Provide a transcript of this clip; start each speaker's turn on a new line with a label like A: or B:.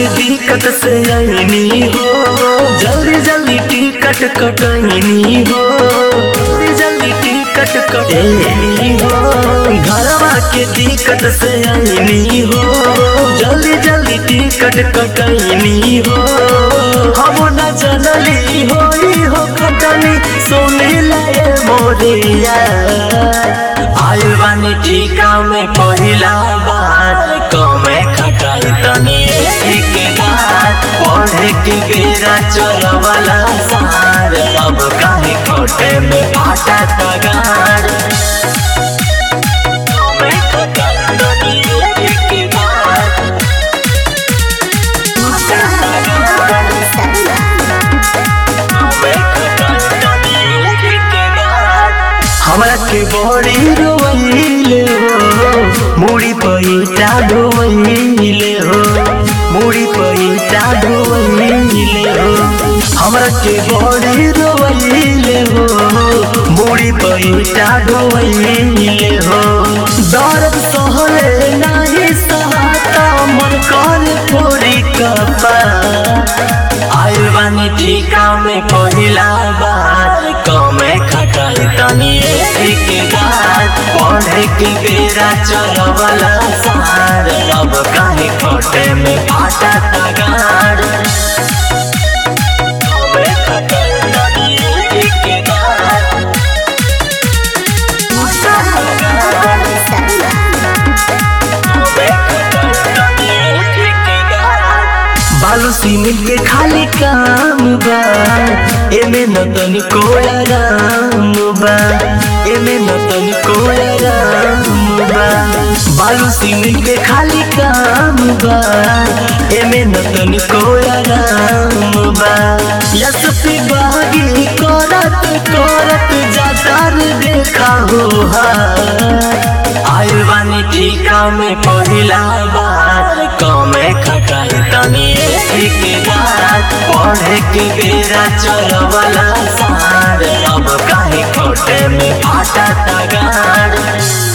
A: के दिक्कत से आईनी हो जल्दी जल्दी टिकट कटनी हो जल्दी जल्दी टिकट कटनी हो घरवा के दिक्कत से आईनी हो जल्दी जल्दी टिकट कटनी हो हम न जनली होई हो कटनी सुनी लाए मोरिया आयु बानी टीका में पहिला बार कमे खटाई तनी एक बार पढ़े के बेरा चलवला सार अब काहे खोटे में फाटा तगार कमे खटाई तनी एक बार हमरा के बड़ी रोइले हो मुड़ी पैसा ढोइले हो मुड़ी पैसा ढोइले हो हमरा के बड़ी रोइले हो मुड़ी पैसा ढोइले हो दर्द सहले नाही सहाता मन कर पूरी कपा आइल बानी टीका में पहिला बार कमे खटाई तनी एक बार पढ़े के बेरा चलवला सार अब काहे खोटे में फाटा तगार कमे खटाई तनी एक बार बालू सीमेंट के खाली काम बा एमे न तनिको आराम बा एमे न तनिको आराम बा बालू सीमेंट के खाली काम बा एमे न तनिको आराम बा यस पे बागी करत करत जातार देखा हो हा आइल बानी टीका में पहिला बार कमे खटाई तनी एक बार पढ़े के बेरा चलवला सार अब काहे खोटे में फाटा तगार